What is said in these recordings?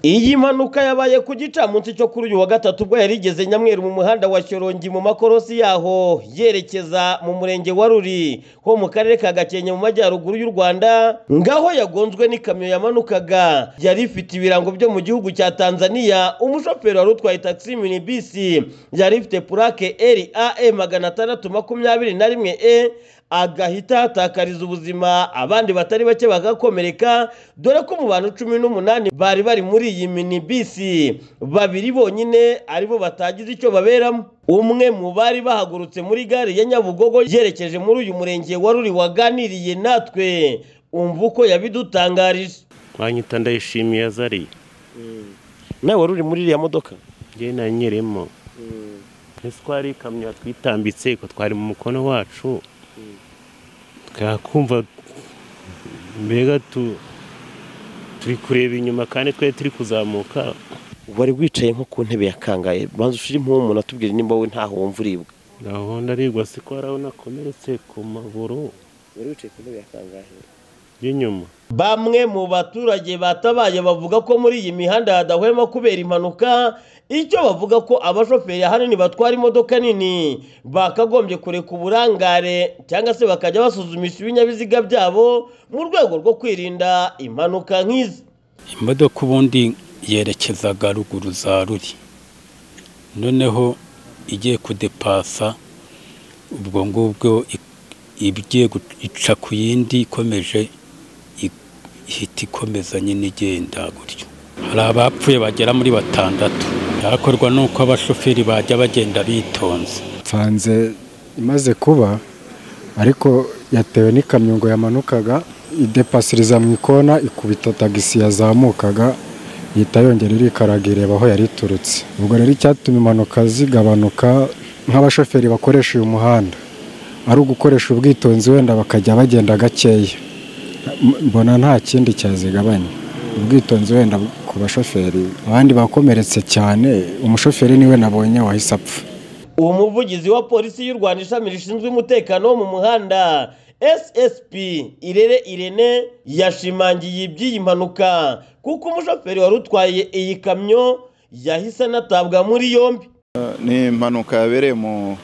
Iyi mpanuka yabaye ku gicamunsi cyo kuri uyu wa gatatu ubwo yari igeze Nyamweru mu muhanda wa Shyorongi mu makorosi yaho yerekeza mu murenge wa Ruri ho mu karere ka Gakenke mu majyaruguru y'u Rwanda ngaho yagonzwe n'ikamyo yamanukaga yari ifite ibirango byo mu gihugu cya Tanzania umushoferi wari utwaye taxi minibisi yari ifite purake RAE magana atandatu makumyabiri na rimwe E agahita hatakariza ubuzima abandi batari bake bagakomereka dore ko mu bantu cumi n'umunani bari bari muri iyi minibisi babiri bonyine aribo batagize icyo baberamo umwe mu bari bahagurutse muri gare ya nyabugogo yerekeje muri uyu murenge wa ruri waganiriye natwe umva uko yabidutangarije banyita ndayishimiye azari nawe wari uri muri iriya modoka njye nanyeremo ese twari ikamyo yatwitambitse ko twari mu mukono wacu twakumva mbega tu turi kureba inyuma kandi twari turi kuzamuka wari wicaye nko ku ntebe ya kangahe banza ushire impumuro atubwire nimba we ntaho wumva uribwa gahunda arigwa siko arabona akomeretse ku maguru wari wicaye ku ntebe ya kangahe y'inyuma bamwe mu baturage batabaye bavuga ko muri iyi mihanda hadahwema kubera impanuka icyo bavuga ko abashoferi ahanini batwara imodoka nini bakagombye kureka uburangare cyangwa se bakajya basuzumisha ibinyabiziga byabo mu rwego rwo kwirinda impanuka nk'izi imodoka ubundi yerekezaga ruguru za ruri noneho igiye kudepasa ubwo ngubwo igiye ica ku yindi ikomeje ihita ikomeza nyine igenda gutyo hari abapfuye bagera muri batandatu byakorwa nuko abashoferi bajya bagenda bitonze nsanze imaze kuba ariko yatewe n'ikamyo ngo yamanukaga idepasiriza mu ikona ikubita tagisi yazamukaga ihita yongera irikaraga ireba aho yari iturutse ubwo rero icyatuma impanuka zigabanuka nk'abashoferi bakoresha uyu muhanda ari ugukoresha ubwitonzi wenda bakajya bagenda gakeya mbona nta kindi cyazigabanya ubwitonzi wenda ku bashoferi abandi bakomeretse cyane umushoferi niwe nabonye wahise apfa umuvugizi wa polisi y'u rwanda ishami rishinzwe umutekano wo mu muhanda ssp irere irene yashimangiye iby'iyi mpanuka kuko umushoferi wari utwaye iyi kamyo yahise anatabwa muri yombi ni impanuka yabereye mu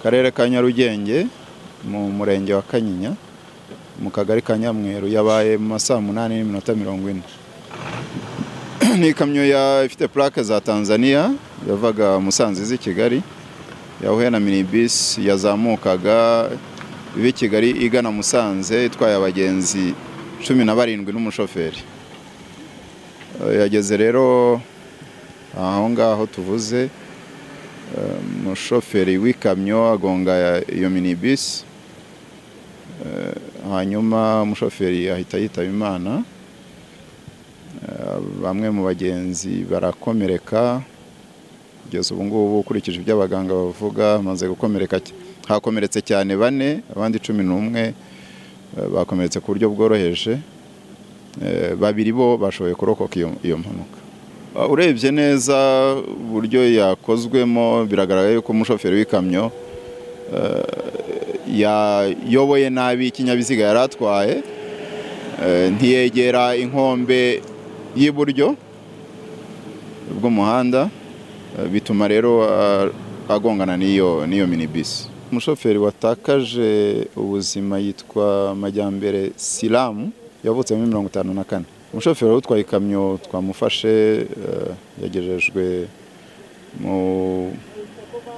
karere ka nyarugenge mu murenge wa kanyinya mu kagari ka nyamweru yabaye mu ma saa munani n'iminota mirongo ine ni ikamyo ifite purake za tanzania yavaga musanze z'i kigali yahuye na minibisi yazamukaga iva i kigali igana musanze itwaye abagenzi cumi na barindwi n'umushoferi yageze rero aho ngaho tuvuze umushoferi w'ikamyo agonga iyo minibisi hanyuma umushoferi ahita yitaba imana bamwe mu bagenzi barakomereka kugeza ubu ngubu ukurikije ibyo abaganga bavuga bamaze gukomereka hakomeretse cyane bane abandi cumi n'umwe bakomeretse ku buryo bworoheje babiri bo bashoboye kurokoka iyo mpanuka urebye neza uburyo yakozwemo biragaragara yuko umushoferi w'ikamyo yayoboye nabi ikinyabiziga yari atwaye ntiyegera inkombe y'iburyo bw'umuhanda bituma rero agongana n'iyo n'iyo minibisi umushoferi watakaje ubuzima yitwa majyambere silamu yavutse muri mirongo itanu na kane umushoferi utwaye ikamyo twamufashe yagejejwe mu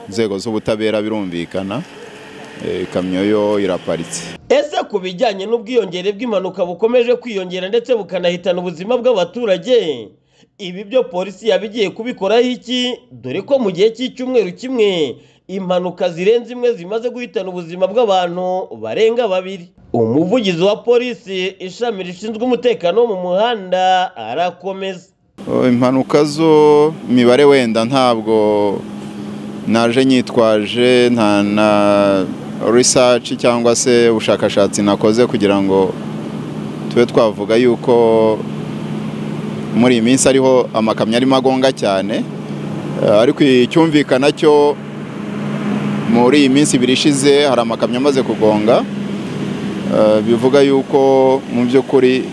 nzego z'ubutabera birumvikana ikamyo yo iraparitse ese ku bijyanye n'ubwiyongere bw'impanuka bukomeje kwiyongera ndetse bukanahitana ubuzima bw'abaturage ibi byo polisi yabigiye kubikoraho iki dore ko mu gihe cy'icyumweru kimwe impanuka zirenze imwe zimaze guhitana ubuzima bw'abantu barenga babiri umuvugizi wa polisi ishami rishinzwe umutekano wo mu muhanda arakomeza impanuka zo imibare wenda ntabwo naje nyitwaje nta na research cyangwa se ubushakashatsi nakoze kugira ngo tube twavuga yuko muri iyi minsi ariho amakamyo arimo agonga cyane ariko icyumvikana cyo muri iyi minsi ibiri ishize hari amakamyo amaze kugonga bivuga yuko mu by'ukuri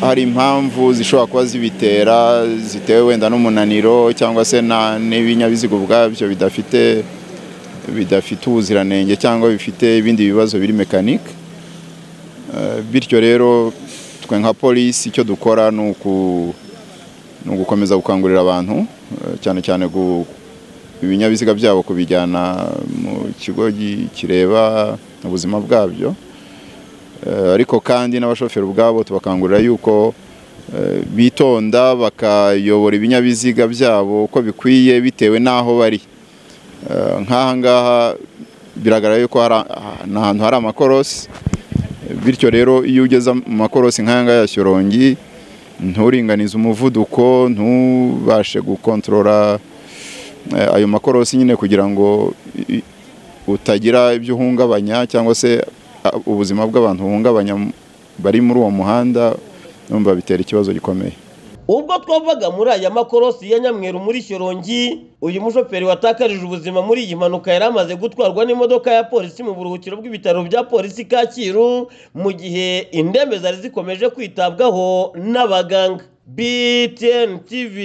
hari impamvu zishobora kuba zibitera zitewe wenda n'umunaniro cyangwa se na- n'ibinyabiziga ubwabyo bidafite bidafite ubuziranenge cyangwa bifite ibindi bibazo biri mekanike Eh, bityo rero twe nka polisi icyo dukora ni uku- ni ugukomeza gukangurira abantu eh, cyane cyane gu- ibinyabiziga byabo kubijyana mu kigo gi- kireba ubuzima bwabyo Eh, ariko kandi n'abashoferi ubwabo tubakangurira yuko eh, bitonda bakayobora ibinyabiziga byabo uko bikwiye bitewe n'aho bari Eh, nk'aha ngaha biragaragara yuko hari a- ni ahantu hari amakorosi bityo rero iyo ugeze mu makorosi nk'aya ngaya ya shyorongi nturinganize umuvuduko ntubashe gukontorora eh, ayo makorosi nyine kugira ngo i- i- utagira ibyo uhungabanya cyangwa se a- ubuzima bw'abantu buhungabanya mu- bari muri uwo muhanda numva bitera ikibazo gikomeye ubwo twavaga muri aya makorosi ya nyamweru muri shyorongi uyu mushoferi watakarije ubuzima muri iyi mpanuka yari amaze gutwarwa n'imodoka ya polisi mu buruhukiro bw'ibitaro bya polisi kacyiru mu gihe indembe zari zikomeje kwitabwaho n'abaganga btn tv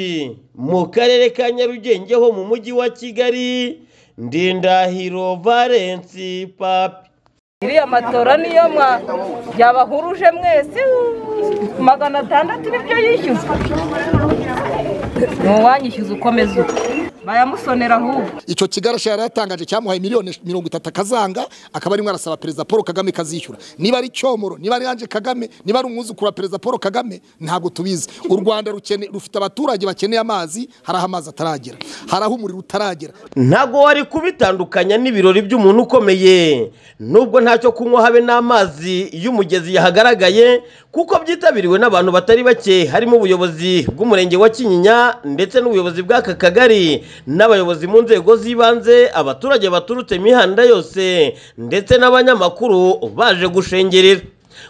mu karere ka nyarugenge ho mu mujyi wa kigali ndindahiro valensi papi iriya matora niyo mwa yabahuruje mwese uuu, magana atandatu nibyo yishyuza ni uwanyishyuza ukomeza uko bayamusonera ahubwo icyo kigarasha yari yatangaje cyamuhaye miliyoni mirongo itatu akazanga akaba arimo arasaba perezida paul kagame kazishyura niba ari cyomoro niba ari ange kagame niba ari umwuzukuru wa perezida paul kagame ntabwo tubizi u rwanda rukene- rufite abaturage bakeneye amazi hari aho amazi ataragera hari aho umuriro utaragera ntabwo wari kubitandukanya n'ibirori by'umuntu ukomeye nubwo ntacyo kunywa habe n'amazi y'umugezi yahagaragaye kuko byitabiriwe n'abantu batari bake harimo ubuyobozi bw'umurenge wa kinyinya ndetse n'ubuyobozi bw'aka kagari n'abayobozi mu nzego z'ibanze abaturage baturutse imihanda yose ndetse n'abanyamakuru baje gushengerera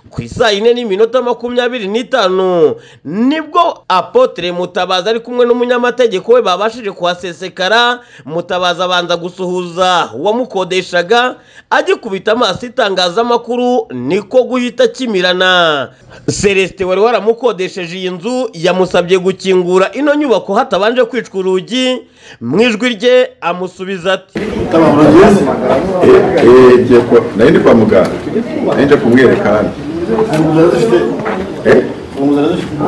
ku isaa yine n'iminota makumyabiri n'itanu nibwo apotre mutabazi ari kumwe n'umunyamategeko we babashije kuhasesekara mutabazi abanza gusuhuza uwamukodeshaga agikubita amaso itangazamakuru niko guhita akimirana celestin wari waramukodesheje iyi nzu yamusabye gukingura ino nyubako hatabanje kwicwa urugi mu ijwi rye amusubiza ati Eh, ngiye kwa- nari ndi kwa muganga nari nje kumwereka hano Eh?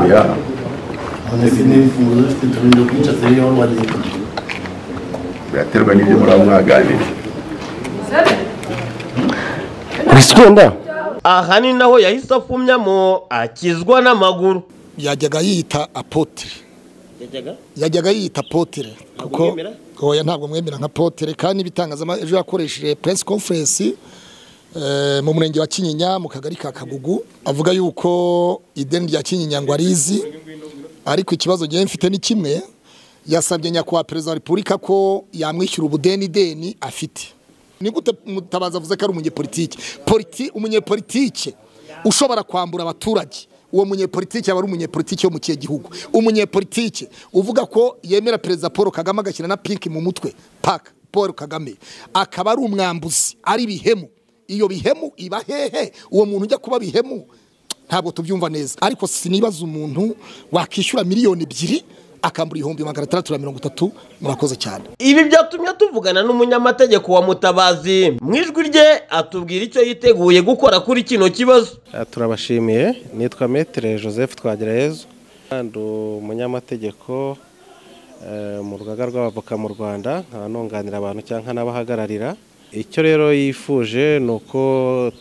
Oya. biraterwa n'ibyo muraba mwaganira wisikenda aha ni naho yahise apfumyamo akizwa n'amaguru yajyaga yita apotire yajyaga yita apotire kuko mwemera? oya ntabwo mwemera nka apotire kandi ibitangazamakuru ejo yakoresheje press conference eh, mu murenge wa kinyinya mu kagari ka kagugu avuga yuko ideni rya kinyinya ngo arizi ariko ikibazo ngewe mfite ni kimwe yasabye nyakubahwa perezida wa repubulika ko yamwishyura ubudeni deni afite ni gute mutabazi avuze ko ari umunyepolitiki Politi- umunyepolitike ushobora kwambura abaturage uwo munyepolitike aba ari umunyepolitike wo mu kihe gihugu umunyepolitike uvuga ko yemera perezida paul kagame agashyira na pinki mu mutwe paka paul kagame akaba ari umwambuzi ari ibihemu iyo bihemu iba hehe uwo muntu ujya kuba bihemu ntabwo tubyumva neza ariko sinibaza umuntu wakishyura miliyoni ebyiri akambura ibihumbi magana atandatu na mirongo itatu murakoze cyane ibi byatumye tuvugana n'umunyamategeko wa mutabazi mu ijwi rye atubwira icyo yiteguye gukora kuri kino kibazo Ah, turabashimiye nitwa metere joseph twagirayezu kandi umunyamategeko eh, mu rugaga rw'abavoka mu rwanda nkaba nunganira abantu cyangwa nkanabahagararira icyo rero yifuje ni uko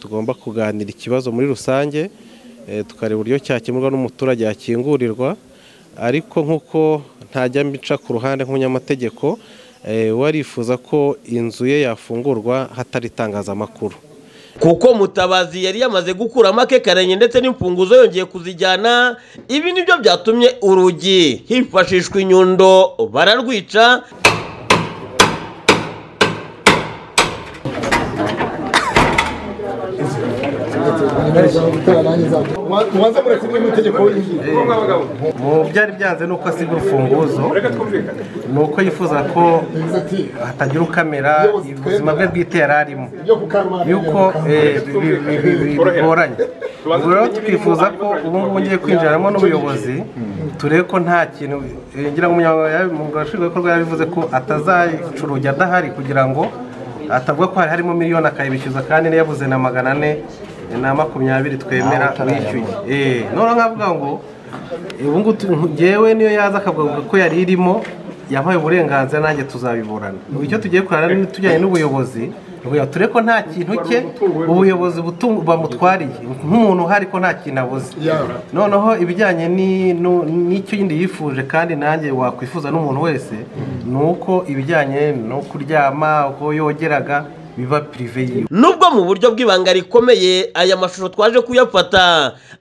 tugomba kuganira ikibazo muri rusange eh, tukareba uburyo cyakemurwa n'umuturage yakingurirwa ariko nk'uko ntajya mbica ku ruhande nk'umunyamategeko eh, we arifuza ko inzu ye yafungurwa hatari itangazamakuru kuko mutabazi yari yamaze gukuramo akekaranye ndetse n'imfunguzo yongeye kuzijyana ibi nibyo byatumye urugi hifashishwa inyundo bararwica mu byari byanze ni uko asiga urufunguzo ni uko yifuza ko hatagira ukamera ubuzima bwe bwite yari arimo yuko eh, bi- bi- bi- bi- bigoranye ubwo rero twifuza ko ubu ngubu ngiye kwinjiramo n'ubuyobozi turebe ko nta kintu eh, ngira ngo umunyamabanga nshingwabikorwa yabivuze ko atazacuruja adahari kugira ngo atavuga ko hari harimo miliyoni akayibishyuza kandi niyo yabuze na magana ane na makumyabiri twemera wishyuye Eh, noneho nkavuga ngo eh, ubu ngubu tu- njyewe niyo yaza akavuga ko yari irimo yampaye uburenganzira nanjye tuzabiburana Ubu icyo tugiye kurana ni tujyanye n'ubuyobozi kugira turebe ko nta kintu cye ubuyobozi butu- bamutwariye nk'umuntu uhari ko nta kintu abuze noneho ibijyanye ni- nu- n'icyo yindi yifuje kandi nanjye wakwifuza n'umuntu wese ni uko ibijyanye no kuryama uko yogeraga biba pirive yiwe nubwo mu buryo bw'ibanga rikomeye aya mashusho twaje kuyafata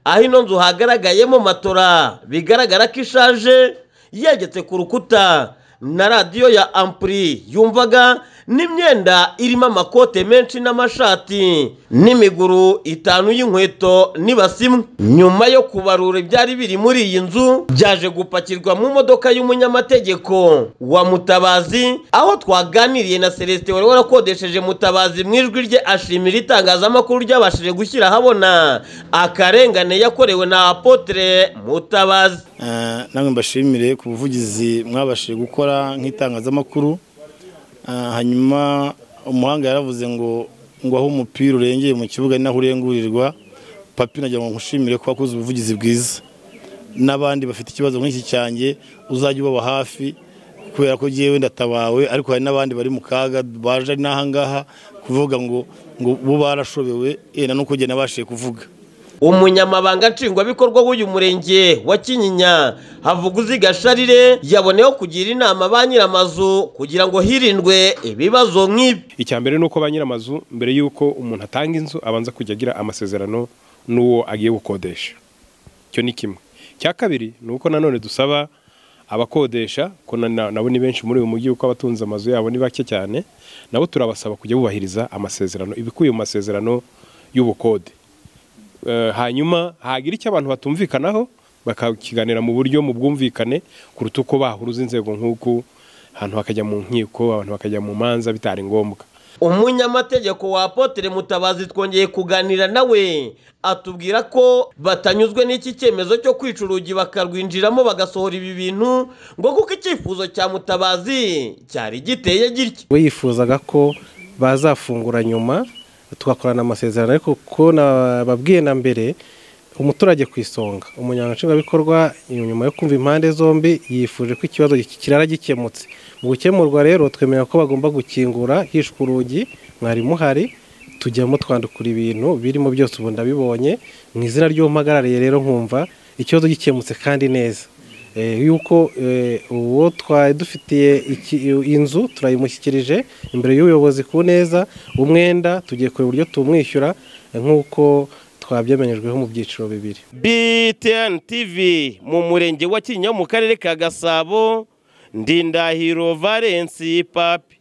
aho ino nzu hagaragayemo matora bigaragara ko ishaje yegetse ku rukuta na radiyo ya ampuri yumvaga n'imyenda irimo amakote menshi n'amashati n'imiguru itanu y'inkweto n'ibasi imwe nyuma yo kubarura ibyari biri muri iyi nzu byaje gupakirwa mu modoka y'umunyamategeko wa mutabazi aho twaganiriye na celestin wari warakodesheje mutabazi mu ijwi rye ashimira itangazamakuru ryabashije gushyira ahabona akarengane yakorewe na apotre mutabazi Eh, namwe mbashimire ku buvugizi mwabashije gukora nk'itangazamakuru Eh, hanyuma umuhanga yaravuze ngo ngo aho umupira urengeye mu kibuga ni naho urengurirwa papi nagira ngo nkushimire ko wakoze ubuvugizi bwiza n'abandi bafite ikibazo nk'iki cyanjye uzajya ubaba hafi kubera ko jyewe ndatabawe ariko hari n'abandi bari mu kaga baje n'aha ngaha kuvuga ngo ngo bo barashobewe eh, na nuko njye nabashije kuvuga umunyamabanga nshingwabikorwa w'uyu murenge wa kinyinya havuguziga sharire yaboneyeho kugira inama ba nyir'amazu kugira ngo hirindwe ibibazo nk'ibi icya mbere ni uko ba nyir'amazu mbere y'uko umuntu atanga inzu abanza kujya agira amasezerano n'uwo agiye gukodesha icyo ni kimwe icya kabiri ni uko nanone dusaba abakodesha ko na- na- nabo ni benshi muri uyu mujyi kuko abatunze amazu yabo ni bake cyane nabo turabasaba kujya bubahiriza amasezerano ibikubiye mu masezerano y'ubukode Eh, hanyuma hagira icyo abantu batumvikanaho bakakiganira mu buryo mu bwumvikane kuruta uko bahuruza inzego nk'uku ahantu hakajya mu nkiko abantu bakajya mu manza bitari ngombwa umunyamategeko wa apotere mutabazi twongeye kuganira nawe atubwira ko batanyuzwe n'iki cyemezo cyo kwica urugi bakarwinjiramo bagasohora ibi bintu ngo kuko icyifuzo cya mutabazi cyari giteye gitya we yifuzaga ko bazafungura nyuma tugakorana amasezerano ariko ko nababwiye na mbere umuturage ku isonga umunyamabanga nshingwabikorwa nyuma yo kumva impande zombi yifuje ko ikibazo giki- kirara gikemutse mu gukemurwa rero twemera ko bagomba gukingura hishwe urugi mwari muhari tujyamo twandukura ibintu birimo byose ubu ndabibonye mu izina ry'umpagarariye rero nkumva ikibazo gikemutse kandi neza Eh, yuko eh, uwo twari dufitiye iki- inzu turayimushyikirije imbere y'ubuyobozi ku neza umwenda tugiye kureba uburyo tumwishyura eh, nk'uko twabyemenyejweho mu byiciro bibiri btn tv mu murenge wa kinyinya mu karere ka gasabo ndindahiro valensi papi